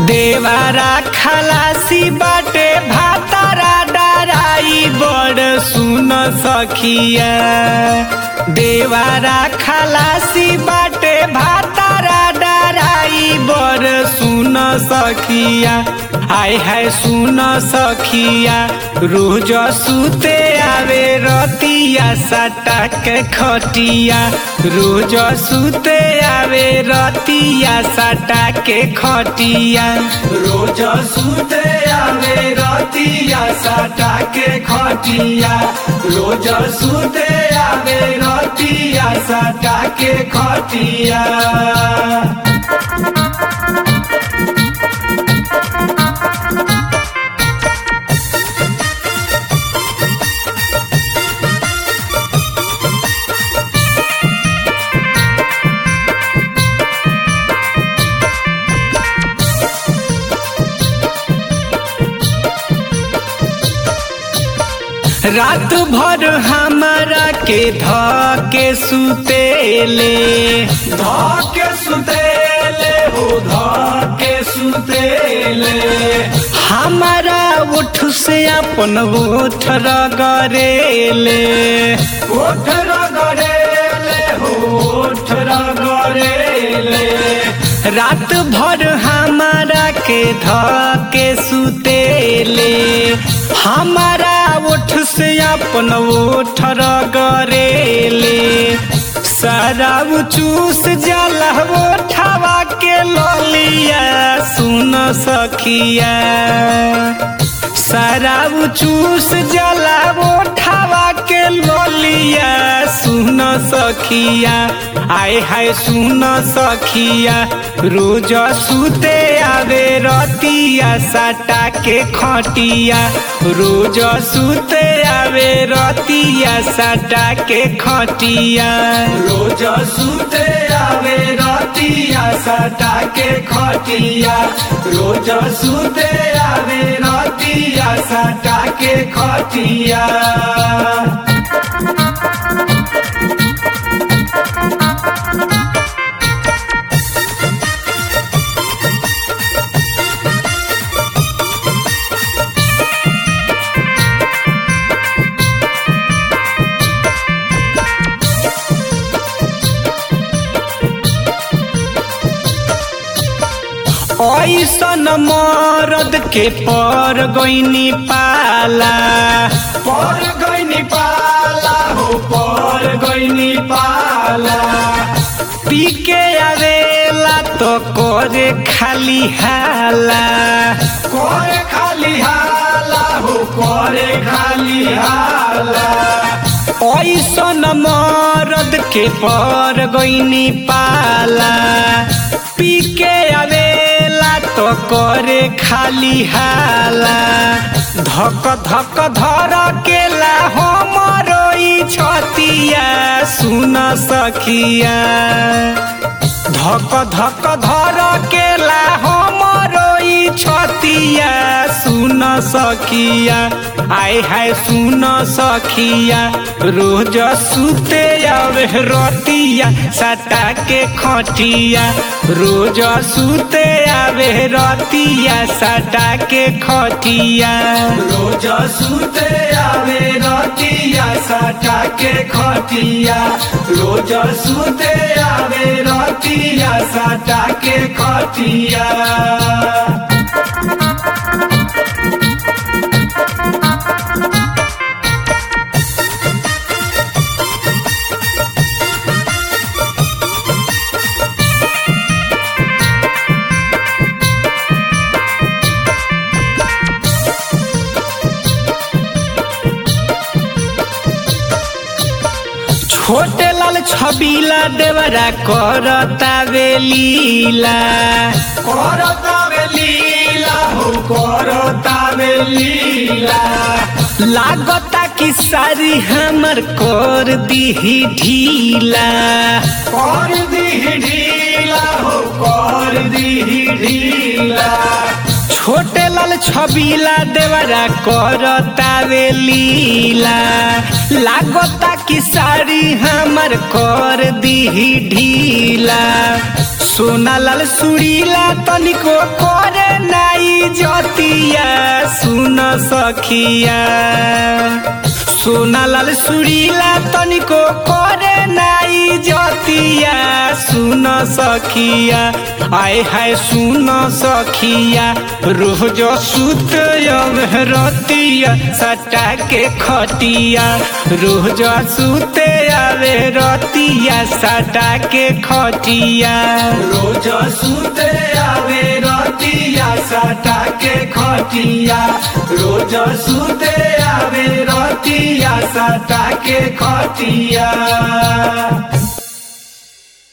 देवारा खलासी बाटे भातारा डराई बड़ सुन सखिया देवारा खलासी बाटे भातारा डराई बड़ सुन सखिया आय है सुन सखिया रोज सुते आवे रतिया सटा के खटिया रोज सुते आवे रतिया सटा के खटिया रोज सुते आवे रतिया सटा के खटिया रोज सुते आवे रतिया सटा के खटिया रात भर हमारा के ध के सुतेले ध के सुतेले हो ध के सुतेले हमारा उठ से अपन ओठ रगरेले ओठ रगरेले हो ओठ रगरेले रात भर हमारा के ध के सुतेले हमारा ओठ से अपन ओठ रगरेले सारा चूस जाला ओठवा के ललिया सुन सखिया सारा चूस जाला ओठवा के ललिया सुन सखिया आय हाय सुन सखिया रोज सुते आवे रतिया सटा के खटिया रोज सुते आवे रतिया सटा के खटिया रोज सुते आवे रतिया सटा के खटिया रोज सुते आवे रतिया सटा के खटिया ऐसन मरद के पर गईनी पाला पर गईनी पाला हो पर गईनी पाला पी के आवेला तो करे खाली हाला करे खाली हाला हो करे खाली हाला ऐसन मरद के पर गईनी पाला पी के आवेला तो करे खाली हाला धक धक धर केला हमरो ई छतिया सुन सखिया धक धक धर केला हमरो ई छतिया सुन सखिया आय हाय सुन सखिया रोज सुते आवे रतिया सटा के खटिया रोज सुते आवे रतिया सटा के खटिया रोज सुते आवे रतिया सटा के खटिया रोज सुते आवे रतिया सटा के खटिया छोटे लाल छबीला देवरा करता बेलीला करता बेलीला हो करता बेलीला लागता कि सारी हमर कर दीही ढीला कर दीही ढीला हो कर दीही ढीला छोटे लाल छबीला देवरा करता लीला लागता कि साड़ी हमर कर दीही ढीला सोना लाल सुरीला तनिको करे नाई जतिया सुन सखिया सोना लाल सुरीला तनिको करे नाई जतिया सुन सखिया आए हाय सुन सखिया रोज सुत रतिया सटा के खटिया रोज सुते आवे रतिया सटा के खटिया रोज सुते आवे रतिया सटा के खटिया रोज सुते आवे रतिया सटा के खटिया